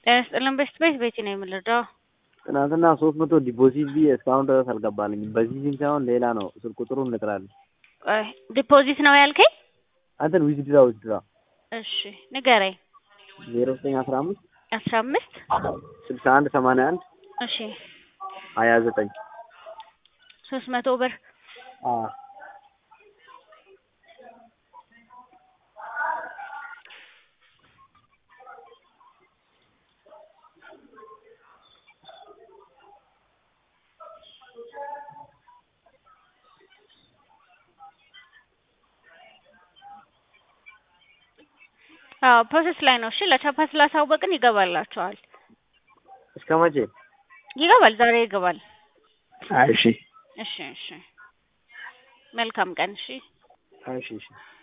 ጤና ይስጥልን በስት ቤት ቤቲ ነው የምንረዳው። ትናንትና ሶስት መቶ ዲፖዚት ብዬ እስካሁን ድረስ አልገባልኝም። በዚህ ሲም ሳይሆን ሌላ ነው። ስልክ ቁጥሩን ልጥራልኝ። ቆይ ዲፖዚት ነው ያልከኝ? አንተን ዊዝድራ ዊዝድራ እሺ ንገረኝ። ዜሮ ዘጠኝ አስራ አምስት አስራ አምስት ስልሳ አንድ ሰማንያ አንድ እሺ ሀያ ዘጠኝ ሶስት መቶ ብር አዎ ፕሮሰስ ላይ ነው። እሺ ለቻፓ ስላሳወቅን ይገባላቸዋል። እስከ መቼ? ይገባል፣ ዛሬ ይገባል። አይ እሺ እሺ እሺ መልካም ቀን። እሺ እሺ እሺ